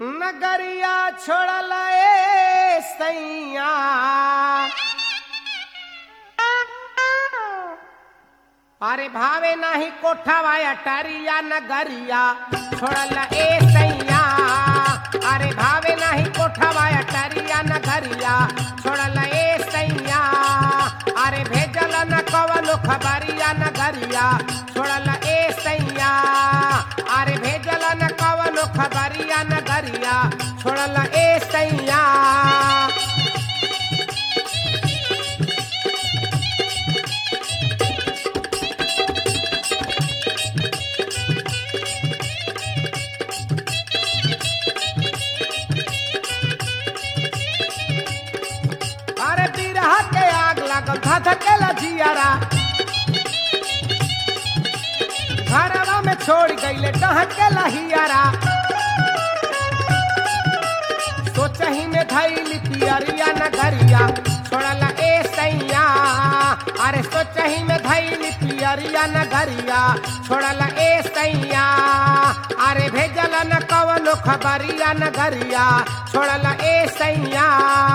नगरिया छोड़ल ए सैया अरे भावे नाही कोठावा अटारिया नगरिया छोड़ल ए सैया अरे भावे नाही कोठावा अटारिया नगरिया छोड़ल ए सैया अरे भेजल न कवनो खबरिया नगरिया छोड़ल ए सैया अरे भेजल न कवनो खबरिया नगरिया छोड़ल ए सैया अरे बिरहा के आग लागल धधकेला जियारा घरवा में छोड़ गईले डहकेला हियारा सोचही में धैली पियरिया नगरिया छोड़ला ए सैया अरे सोचही में धैली पियरिया नगरिया छोड़ला ए सैया अरे भेजल न कवनो खबरिया नगरिया छोड़ला ए सैया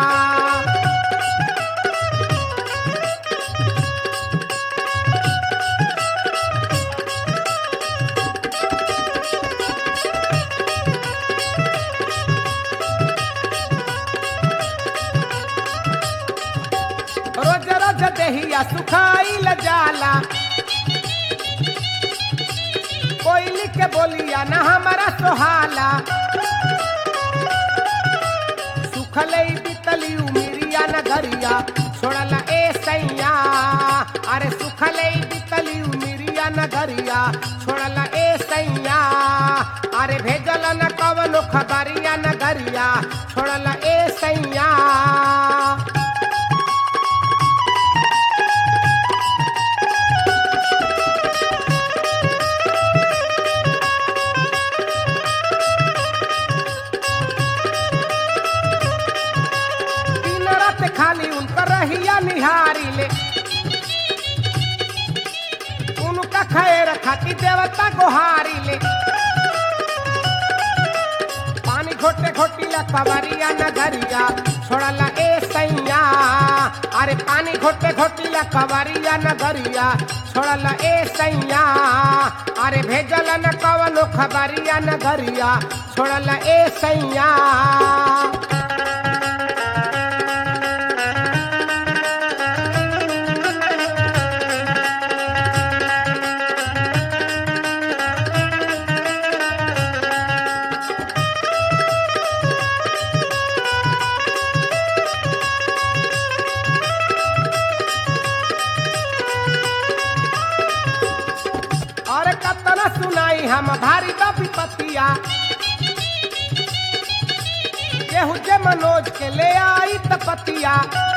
रोज रोज देहिया सुखाइल जाला कोयली के बोलिया न हमारा सोहाला सुखले बितली उमिरिया न गरिया छोड़ला ए सैया अरे सुखले बितली उमिरिया न गरिया छोड़ला ए सैया अरे भेजल न कवनो खबरिया न गरिया छोड़ला ए सैया दिन रात खाली उनकर रहिया निहारी ले उनका खैर खाती देवता गोहारी ले पानी घोटे घोटीला कवरिया नगरिया छोड़ला ए सैया अरे पानी घोटे घोटीला कवरिया नगरिया छोड़ला ए सैया अरे भेजल न कवनो खबरिया नगरिया छोड़ला ए सैया और कतना सुनाई हम भारी बापी पतिया केहू जे मनोज के ले आई त पतिया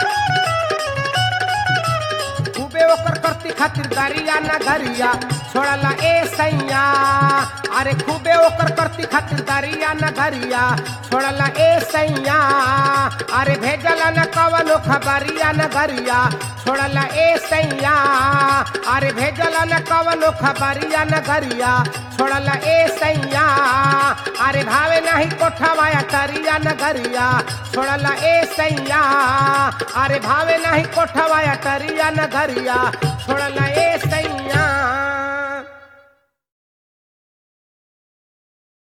खूबे ओकर करती खातिर दारिया ना घरिया छोड़ला ए सैया अरे खूबे ओकर करती खातिर दारिया ना घरिया छोड़ला ए सैया अरे भेजला न कवनो खबरिया न घरिया छोड़ला ए सैया अरे भेजला न कवनो खबरिया न घरिया छोड़ला ए सैया अरे भावे नाही कोठवा टरिया न घरिया छोड़ला ए सैया अरे भावे नाही कोठवा टरिया न घरिया छोड़ला ए सैया